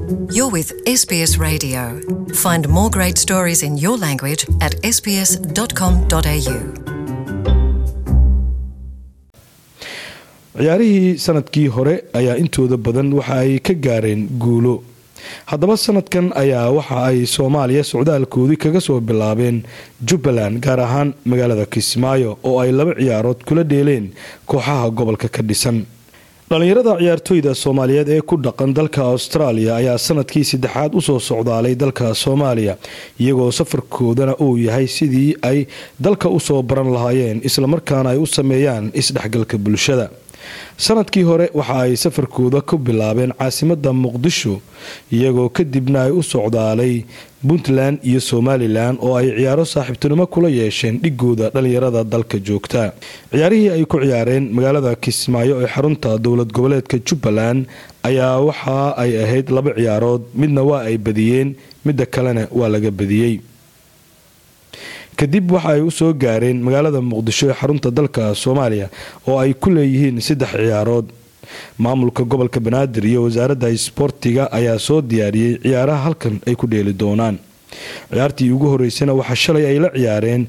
You're with SBS Radio. Find more great stories in your language at sbs.com.au. ciyaarihii sanadkii hore ayaa intooda badan waxa ay ka gaareen guulo haddaba sanadkan ayaa waxa ay soomaaliya socdaalkoodii kaga soo bilaabeen jubbaland gaar ahaan magaalada kismaayo oo ay laba ciyaarood kula dheeleen kooxaha gobolka ka dhisan dhallinyarada ciyaartooyda soomaaliyeed ee ku dhaqan dalka austraaliya ayaa sanadkii saddexaad usoo socdaalay dalka soomaaliya iyagoo safarkoodana uu yahay sidii ay dalka usoo baran lahaayeen islamarkaana ay u sameeyaan isdhexgalka bulshada sanadkii hore waxa ay safarkooda ku bilaabeen caasimada muqdisho iyagoo kadibna ay u socdaalay puntland iyo somalilan oo ay ciyaaro saaxiibtinimo kula yeesheen dhigooda dhallinyarada dalka joogta ciyaarihii ay ku ciyaareen magaalada kismaayo ee xarunta dowlad goboleedka jubbaland ayaa waxa ay ahayd laba ciyaarood midna waa ay badiyeen midda kalena waa laga badiyey kadib waxa ay usoo gaareen magaalada muqdisho ee xarunta dalka soomaaliya oo ay ku leeyihiin saddex ciyaarood maamulka gobolka banaadir iyo wasaaradda isboortiga ayaa soo diyaariyey ciyaaraha halkan ay ku dheeli doonaan ciyaartii ugu horeysana waxaa shalay ay la ciyaareen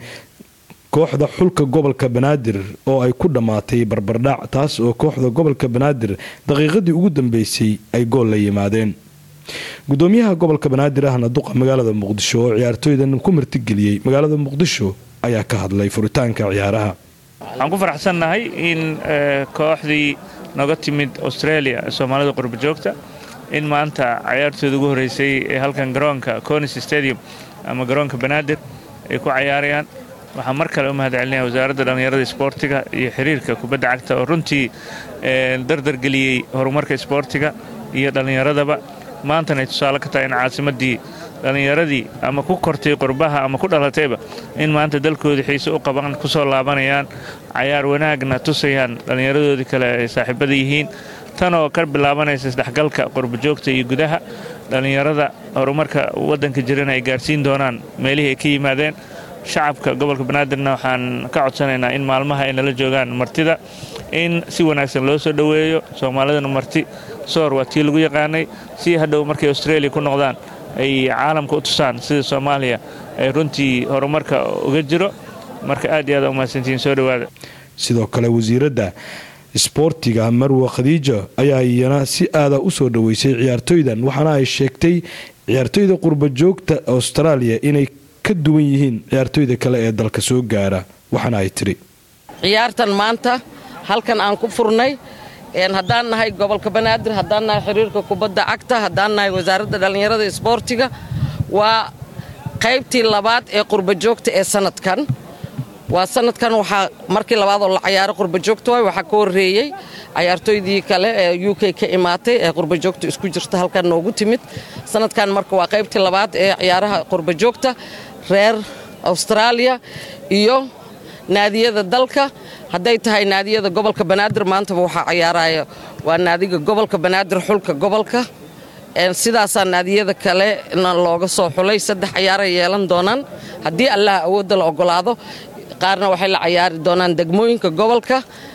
kooxda xulka gobolka banaadir oo ay ku dhammaatay barbardhac taas oo kooxda gobolka banaadir daqiiqadii ugu dambeysay ay gool la yimaadeen gudoomiyaha gobolka banaadir ahna duqa magaalada muqdisho oo ciyaartooydan ku martigeliyey magaalada muqdisho ayaa ka hadlay furitaanka ciyaaraha waxaan ku faraxsannahay in kooxdii noga timid australia ee soomaalida qurba joogta in maanta cayaartooda ugu horreysay ee halkan garoonka conis stadium ama garoonka banaadir ay ku cayaarayaan waxaan mar kale u mahad celinaya wasaaradda dhallinyarada isboortiga iyo xiriirka kubadda cagta oo runtii dardargeliyey horumarka isboortiga iyo dhallinyaradaba maantana ay tusaale ka tahay in caasimaddii dhallinyaradii ama ku kortay qurbaha ama ku dhalatayba in maanta dalkoodii xiise u qaban ku soo laabanayaan cayaar wanaagna tusayaan dhallinyaradoodii kale ay saaxiibada yihiin tan oo ka bilaabanaysa isdhexgalka qurbajoogta iyo gudaha dhallinyarada horumarka waddanka jirana ay gaarsiin doonaan meelihii ay ka yimaadeen shacabka gobolka banaadirna waxaan ka codsanaynaa in maalmaha ay nala joogaan martida in si wanaagsan loo soo dhoweeyo soomaalidana marti soor waa tii lagu yaqaanay si hadhow markay australia ku noqdaan ay caalamka u tusaan sida soomaaliya ay runtii horumarka uga jiro marka aad iyo aad umahadsantihiin soo dhowaada sidoo kale wasiiradda isboortiga marwa khadiija ayaa iyana si aada u soo dhoweysay ciyaartooydan waxaana ay sheegtay ciyaartooyda qurba joogta austraaliya inay ka duwan yihiin ciyaartooyda kale ee dalka soo gaara waxaana ay tidhi ciyaartan maanta halkan aan ku furnay haddaan nahay gobolka banaadir haddaan nahay xiriirka kubadda cagta haddaan nahay wasaaradda dhallinyarada isboortiga waa qaybtii labaad ee qurbajoogta ee sanadkan waa sanadkan waxaa markii labaad oo la cayaaro qurbajoogta waay waxaa ka horreeyey cayaartooydii kale ee u k ka imaatay ee qurbajoogta isku jirta halkan noogu timid sanadkan marka waa qaybtii labaad ee ciyaaraha qurbajoogta reer austraaliya iyo naadiyada dalka hadday tahay naadiyada gobolka banaadir maantaba waxaa cayaaraya waa naadiga gobolka banaadir xulka gobolka sidaasaa naadiyada kalena looga soo xulay saddex ciyaaray yeelan doonaan haddii allaha awoodda la ogolaado qaarna waxay la cayaari doonaan degmooyinka gobolka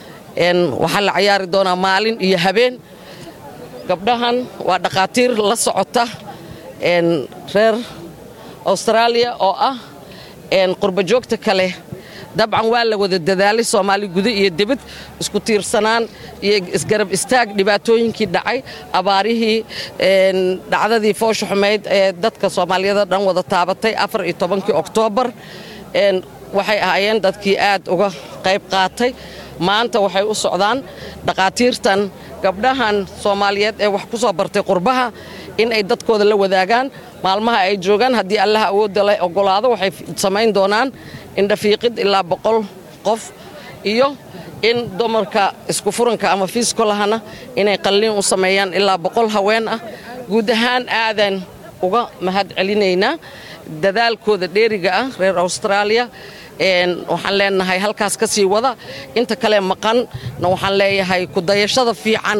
waxaa la cayaari doonaa maalin iyo habeen gabdhahan waa dhakhaatiir la socota reer austraaliya oo ah qurbajoogta kale dabcan waa la wada dadaalay soomaali guda iyo dibad isku tiirsanaan iyo isgarab istaag dhibaatooyinkii dhacay abaarihii dhacdadii foosha xumayd ee dadka soomaaliyada dhan wada taabatay afar iyo tobankii oktoobar waxay ahaayeen dadkii aad uga qayb qaatay maanta waxay u socdaan dhakhaatiirtan gabdhahan soomaaliyeed ee wax ku soo bartay qurbaha in ay dadkooda la wadaagaan maalmaha ay joogaan haddii allaha awoodda la ogolaado waxay samayn doonaan indhafiiqid ilaa boqol qof iyo in dumarka isku furanka ama fiiskolahana inay qalliin u sameeyaan ilaa boqol haween ah guud ahaan aadan uga mahad celinaynaa dadaalkooda dheeriga ah reer austraaliya waxaan leenahay halkaas ka sii wada inta kale maqanna waxaan leeyahay kudayashada fiican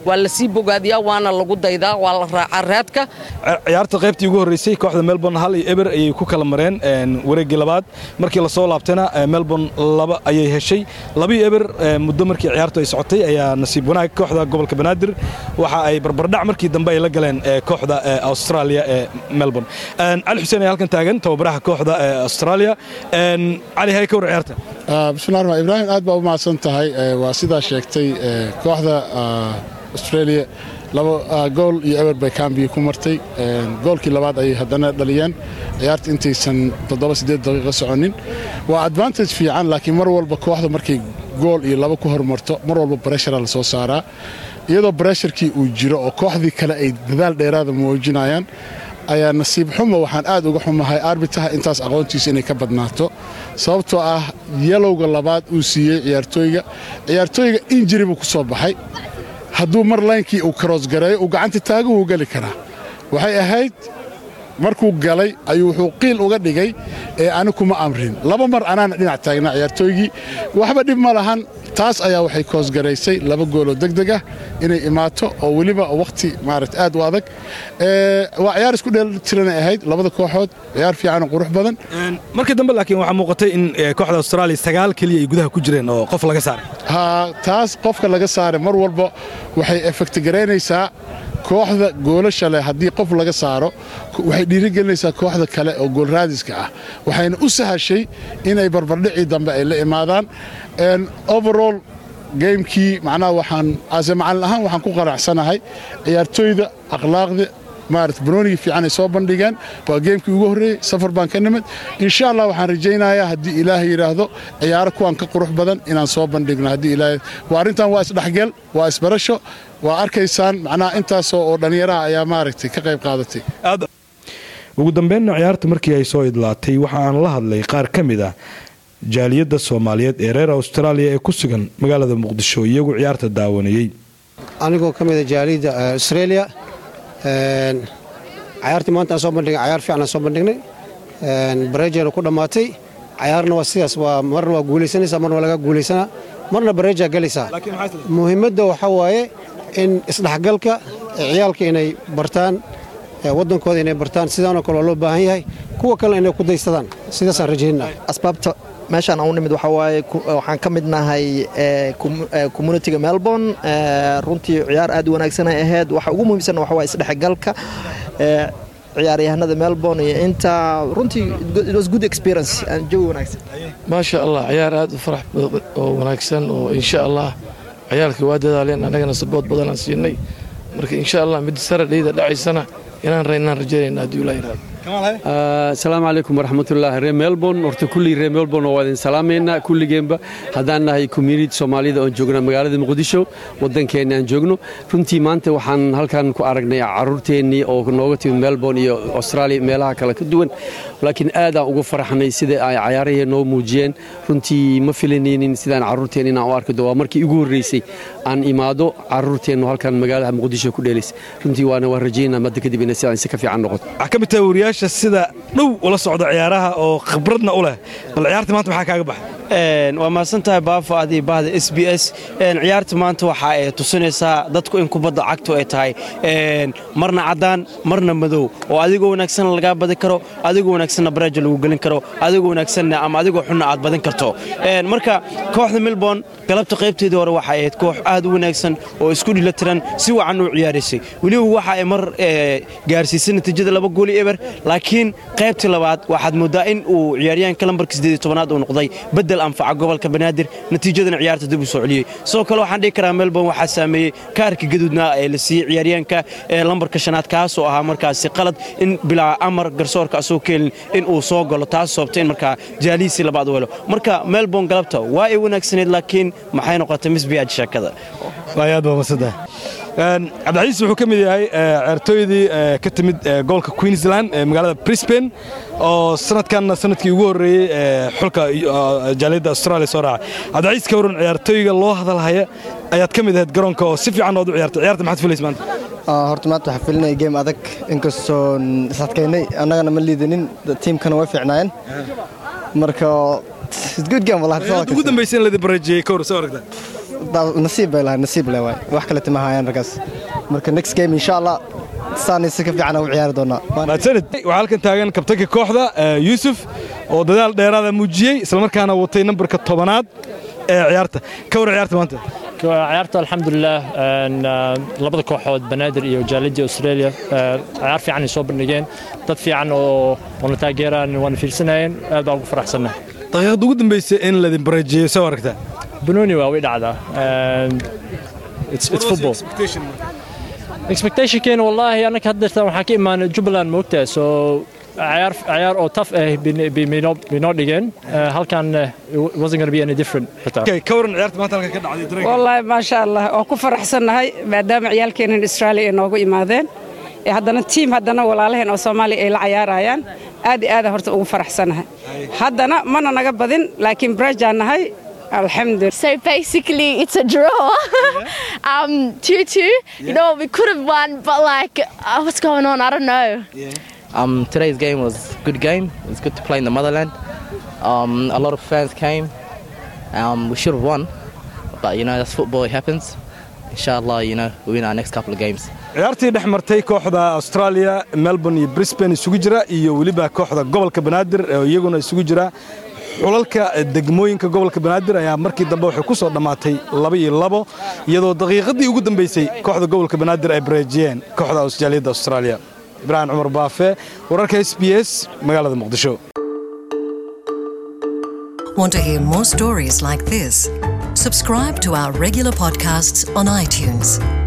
waa la sii bogaadiyaa waana lagu daydaa waa la raacaa raadka ciyaarta qaybtii ugu horreysay kooxda melbourne hal iyo eber ayay ku kala mareen wareeggii labaad markii lasoo laabtayna melbourne laba ayay heshay labii eber muddo markii ciyaartu ay socotay ayaa nasiib wanaag kooxda gobolka banaadir waxa ay barbardhac markii dambe ay la galeen kooxda australia ee melbourne cali xuseen ayaa halkan taagan tababaraha kooxda australia cali hay ka war ciyaarta bismillahi raxmaan ibraahim aad baa u mahadsan tahay waa sidaa sheegtay kooxda australia laba gool iyo eber bay kambiya ku martay goolkii labaad ayay haddana dhaliyeen ciyaarta intaysan toddoba siddeed daqiiqo soconin waa advantage fiican laakiin mar walba kooxda markay gool iyo laba ku hormarto mar walba breshara la soo saaraa iyadoo bresharkii uu jiro oo kooxdii kale ay dadaal dheeraada muujinayaan ayaa nasiib xumo waxaan aad uga xumahay arbitaha intaas aqoontiisa inay ka badnaato sababtoo ah yalowga labaad uu siiyey ciyaartooyga ciyaartooyga injiri buu ku soo baxay hadduu mar laynkii uu karoosgareeyo uu gacanta taagu wuu geli karaa waxay ahayd markuu galay ayuu wuxuu qiil uga dhigay ee ani kuma amrin laba mar anaana dhinac taagnaa ciyaartooygii waxba dhib ma lahan taas ayaa waxay koosgaraysay laba gooloo degdeg ah inay imaato oo weliba wakhti maarata aad u adag waa ciyaar isku dheeltiranay ahayd labada kooxood ciyaar fiicanoo qurux badan markii dambe laakiin waxaa muuqatay in kooxda austraaliya sagaal keliya ay gudaha ku jireen oo qof laga saaray ha taas qofka laga saaray mar walba waxay efektigaraynaysaa kooxda goolasha leh haddii qof laga saaro waxay dhiirigelinaysaa kooxda kale oo goolraadiska ah waxayna u sahashay inay barbardhicii dambe ay la imaadaan overall geymkii macnaha waxaan ase macallin ahaan waxaan ku qanacsanahay ciyaartooyda akhlaaqda maarata banoonigii fiican ay soo bandhigeen waa geemkii ugu horreeyey safar baan ka nimid insha allah waxaan rajaynayaa haddii ilaahay yidhaahdo ciyaaro kuwan ka qurux badan inaan soo bandhigno haddii ilaahay waa arrintan waa isdhexgel waa isbarasho waa arkaysaan macnaha intaasoo oo dhallinyaraha ayaa maaragtay ka qayb qaadatay ugu dambeynna ciyaarta markii ay soo idlaatay waxa aan la hadlay qaar ka mid ah jaaliyadda soomaaliyeed ee reer austraaliya ee ku sugan magaalada muqdisho iyagu ciyaarta daawanayey anigoo ka mida jaaliyadda australia cayaartii maanta aan soo bandhignay cayaar fiican aan soo bandhignay bareejana ku dhammaatay cayaarna waa sidaas waa marna waa guulaysanaysaa marna waa laga guulaysanaa marna bareejaa gelaysaa muhiimadda waxaa waaye in isdhexgalka ciyaalka inay bartaan waddankooda inay bartaan sidaanoo kale waa loo baahan yahay kuwa kalena inay ku daysadaan sidaasaan rajaynaa asbaabta meeshaan aan u nimid waxaa waaye waxaan ka mid nahay communitiga melbourne runtii ciyaar aad u wanaagsan ay ahayd waxa ugu muhiimsan waxa waaye isdhexgalka ciyaaryahanada melbourne iyo inta runtii it was good experience jawi wanaagsan maasha allah ciyaar aad u farax oo wanaagsan oo insha allah ciyaalkii waa dadaaleen annagana sabood badan aan siinay marka insha allah mid saradhayda dhacaysana inaan raynaan rajaynayna haddii ulaa yiraahdo asalaamu calaykum waraxmatullaahi reer melbourne horta kulligii reer melbourne waa idin salaamaynaa kulligeenba haddaan nahay community soomaalida oon joogna magaalada muqdisho waddankeenna aan joogno runtii maanta waxaan halkan ku aragnay carruurteennii oo nooga timid melbourne iyo australia meelaha kale ka duwan laakiin aadaan ugu faraxnay sida ay cayaarahee noo muujiyeen runtii ma filanaynin sidaan carruurteen inaan u arkido waa markii igu horreysay aan imaado carruurteennu halkan magaalada muqdisho ku dheelays runtii waana waan rajaynaa madda kadib inay sidaan si ka fiican noqoto sida dhow ula socda ciyaaraha oo khibradna u leh bal ciyaarta maanta maxaa kaaga baxay waa mahadsantahay baafo adii bahda s b s ciyaarta maanta waxa ay tusinaysaa dadku in kubadda cagtu ay tahay marna caddaan marna madow oo adigoo wanaagsanna lagaa badin karo adigoo wanaagsanna bareeja lagu gelin karo adigoo wanaagsanna ama adigoo xunna aad badin karto marka kooxda melbourne galabta qaybteedii hore waxa ahayd koox aad u wanaagsan oo isku dhilatiran si wacan u ciyaaraysay weliba waxa ay mar gaarsiisay natiijada laba gooli eber laakiin qaybtii labaad waxaad mooddaa in uu ciyaaryahanka lambarka sideed tobanaad uu noqday bedel anfaca gobolka banaadir natiijadana ciyaarta dib u soo celiyey sidoo kale waxaan dhihi karaa melbourne waxaa saameeyey kaarka gaduudna ee la siiyey ciyaaryahanka ee lambarka shanaad kaasoo ahaa markaasi qalad in bilaa amar garsoorka asoo keenin in uu soo galo taas sababta in markaa jaalihiisii labaad u helo marka melbourne galabta waa ay wanaagsaneyd laakiin maxay noqotay misbiyaaj sheekada aad baa masada cabdicaiis wuxuu ka mid yahay ciyaartooydii ka timid gobolka queensland ee magaalada brisbane oo sanadkanna sanadkii ugu horreeyey xulka jaaliyadda australia soo raacay cabdicaiis ka waran ciyaartooyga loo hadalhaya ayaad ka mid ahayd garoonka oo si fiican ood u ciyaartay ciyaarta maxaad filaysa maanta horta maanta waxaa filinaya geem adag inkastoon isadkaynay annagana ma liidanin tiimkana way fiicnaayeen marka ugu dambaysa in ladi barajeeyey ka hor soo aragtaa nasiib bay lahay nasiib le waay wax kale tima hayaan raggaas marka next game insha allah saanay si ka fiican u ciyaari doonaa mahadsanid waxaa halkan taagan kabtanka kooxda yuusuf oo dadaal dheeraada muujiyey islamarkaana watay nambarka tobanaad ee ciyaarta ka war ciyaarta maanta ciyaarta alxamdulilah labada kooxood banaadir iyo jaalidii australia ciyaar fiican ay soo bandhigeen dad fiican oo wana taageeraan waana fiirsanayeen aad baan ugu faraxsannahay daqiiqada ugu dambaysa in laydin bareejeeyo soo aragtaa banooni waa way dhacdaa it's football expectationkeena wallaahi annaka haddeertan waxaa ka imaanay jubbaland moogtaa so ciyaar ciyaar oo taf ah binoo dhigeen halkan wasn't going to be any different xitaa ka waran ciyaarta maanta halka ka dhacday dareenka wallaahi maasha allah waa ku faraxsannahay maadaama ciyaalkeenan australia ay noogu imaadeen ee haddana tiim haddana walaalaheen oo soomaaliya ay la cayaarayaan aad iyo aada horta ugu faraxsannahay haddana mana naga badin laakiin brajaan nahay alxamdulillah So basically, it's a draw. um, 2 2. You know, we could have won, but like, uh, what's going on? I don't know. Um, today's game was a good game. It was good to play in the motherland. Um, a lot of fans came. Um, we should have won, but you know that's football. It happens. Inshallah, you know we win our next couple of games. ciyaartii dhex martay kooxda australia melbourne iyo brisbane isugu jira iyo weliba kooxda gobolka banaadir oo iyaguna isugu jira xulalka degmooyinka gobolka banaadir ayaa markii dambe waxay ku soo dhammaatay laba iyo labo iyadoo daqiiqadii ugu dambaysay kooxda gobolka banaadir ay bareejiyeen kooxda jaaliyadda australia ibraahim cumar baafe wararka s b s magaalada muqdisho Want to hear more stories like this? Subscribe to our regular podcasts on iTunes.